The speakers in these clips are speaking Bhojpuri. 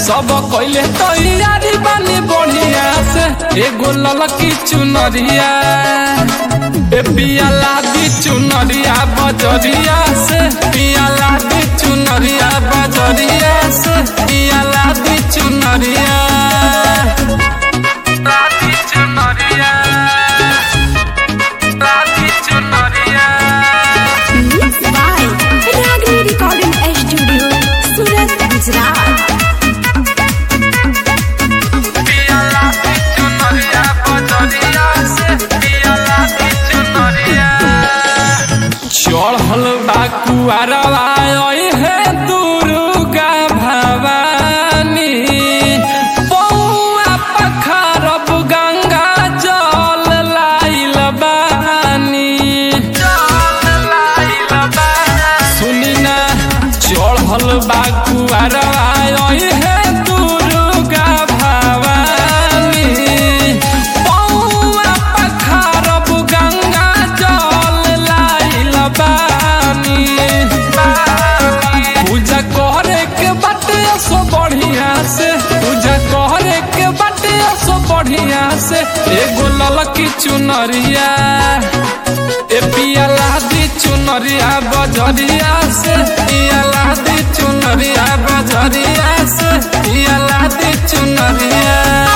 सब कइले तैयारी बानी बढ़िया से एगो ललकी चुनरिया ए पियाला दी चुनरिया बजरिया से पियाला दी चुनरिया बजरिया से पियाला दी चुनरिया राती चुनरिया राती चुनरिया Mixed by Ragni Recording Studio, Surat, Gujarat. पियाला दी चुनरिया बजरिया से पियाला दी चुनरिया चढ़ल बा कुआरवा हे दुर्गा भवानी पौआ पखारब गंगा जल लाइल बानी सुनी ना चढ़ल बा कुआरवा हे दुर्गा भवानी पौआ पखारब गंगा जल लाइल बानी पूजा करे के बाटे सो बढ़िया से पूजा करे के बाटे सो बढ़िया से एगो ललकी चुनरिया ए पियाला दी चुनरिया बजरिया से पियाला दी चुनरिया बजरिया से पियाला दी चुनरिया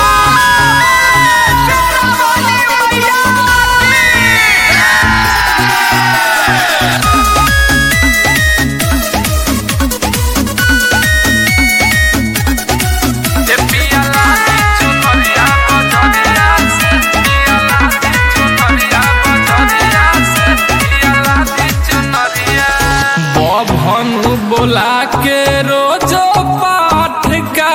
बभन बोला के रोजो पाठ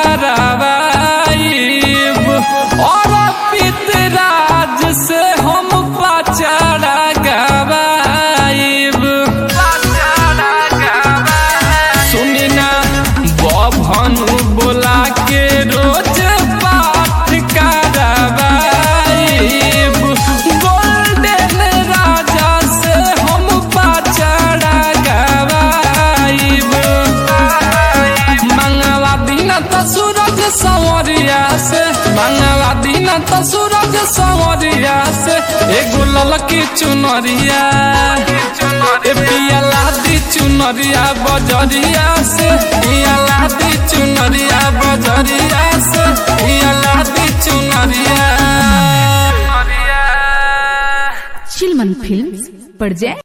करावाइब और पितराज से हम पचड़ा गवाइब सुनी ना बभन बोला के रोज पाठ करावाइब गोल्डन राजा से हम पचड़ा गवाइब मंगवा दिन त सूरज सवरिया से मंगवा दिन त सूरज सवरिया से एगो ललकी चुनरिया ए पियाला दी चुनरिया बजरिया से पियाला दी चुनरिया बजरिया से पियाला दी चुनरिया Chilman Films, Parjay.